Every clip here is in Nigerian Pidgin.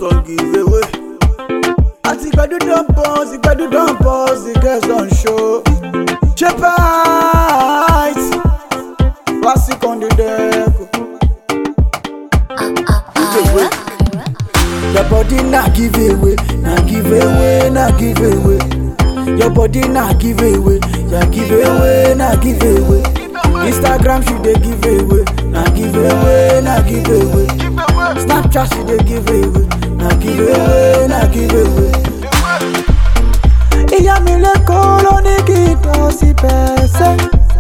son give away. Àti gbẹ̀dú don pause, ìgbẹ̀dú don pause, the girls don show. Shepard, classic on the deck. Give away. Your body na give away, na give away, na give away. Your body na give away, ya give away, na give away. Instagram she dey give away, na give away, na give away. Snapchat she dey give away, na give away, na give away. Ìyá mi lẹ́kọ̀ọ́ ló ní kí n tọ́ sí pẹ̀sẹ̀.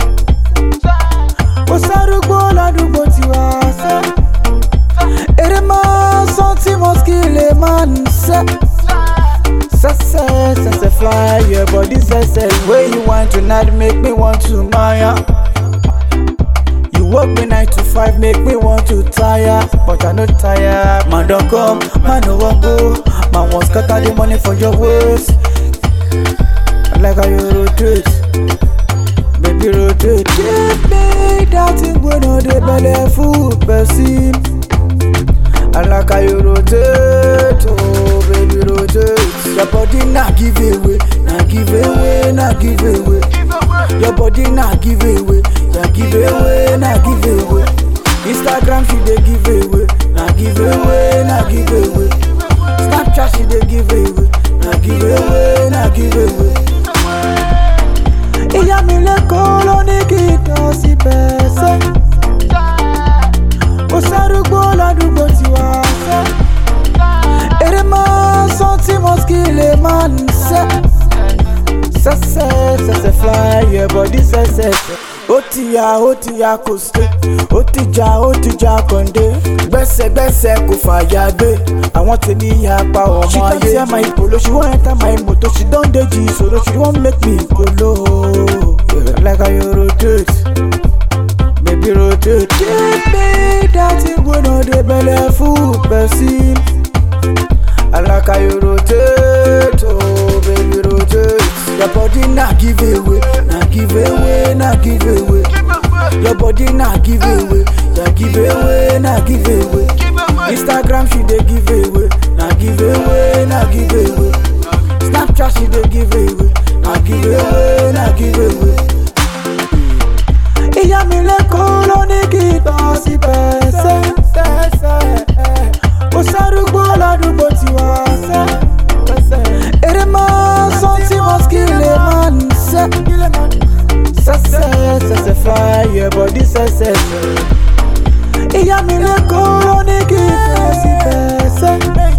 Kò sárúgbó ládùúgbò tiwa sẹ́. Èrè máa ń sán tí mo kí lè máa ń sẹ́. Sẹ́sẹ́ sẹ́sẹ́ fly your body sẹ́sẹ́ wey you want tonight make me want to maya. You work me nine to five make me want to tire but I no tire. Man don come, man no wan go. Man wan scatter the money for your waist. I like how you rotate, baby rotate. Give me that thing wey no dey belle full person. I like how you rotate, oh baby rotate. Your body na give away, na give away, na give away. Your body na give away, ya give away, na give away. Instagram she dey give away, na give away, na give away. Snapchat she dey give away, na give away, na give away. Ìyá mi lẹ́kọ̀ọ́ ló ní kí n tọ́ sí pẹ̀sẹ̀. Kò sárúgbó ládùúgbò tiwa sẹ́. Èrè máa ń sán tí mo kí lè máa ń sẹ́. Sẹ́sẹ́ sẹ́sẹ́ fly your body sẹ́sẹ́. Ó ti ya ó ti ya kò sí. Ó ti ja ó ti ja kàndé. Gbẹ́sẹ̀gbẹ́sẹ̀ kò fàyà gbé. Àwọn tèmi ya pa ọmọ ayé. She don tear my polo, she wan enter my motor, she don dey jí solo, she wan make me kolo. Yeah, like how you rotate. Baby rotate. Give me that thing wey no dey belle full person. I like how you rotate, oh baby rotate. Your body na give away, na give away, na give away. Your body na give away, ya give away, na give away. Instagram she dey give away, na give away, na give away. Snapchat she dey give away, na give away, na give away. Ìyá mi lẹ́kọ̀ọ́ ló ní kí n tọ́ sí pẹ̀sẹ̀. Kò sárúgbó ládùúgbò tiwa sẹ́. Èrè máa ń sán tí mo kí lè máa ń sẹ́. Sẹ́sẹ́ sẹ́sẹ́ fly your body sẹ́sẹ́. Ìyá mi lẹ́kọ̀ọ́ ló ní kí n tọ́ sí pẹ̀sẹ̀.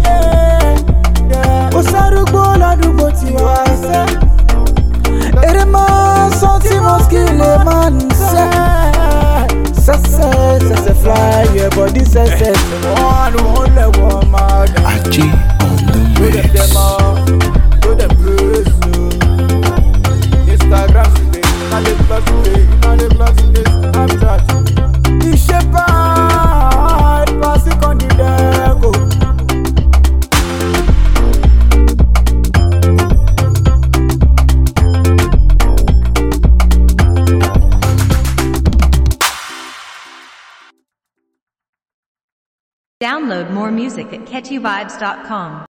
Kò sárúgbó ládùúgbò tiwa sẹ́. Èrè máa ń sán tí mo kí lè máa ń sẹ́. Sẹ́sẹ́ sẹ́sẹ́ fly your body sẹ́sẹ́. Wọ́n á wọ́n lẹ̀ wọ́n máa dà. Achi on the Go dem mix. dem all, go dem praise you. Instagram today, na dey plus today, na dey plus today, Snapchat. Iṣẹ́ bad, classic on the deck o. Download more music at catchyvibes.com.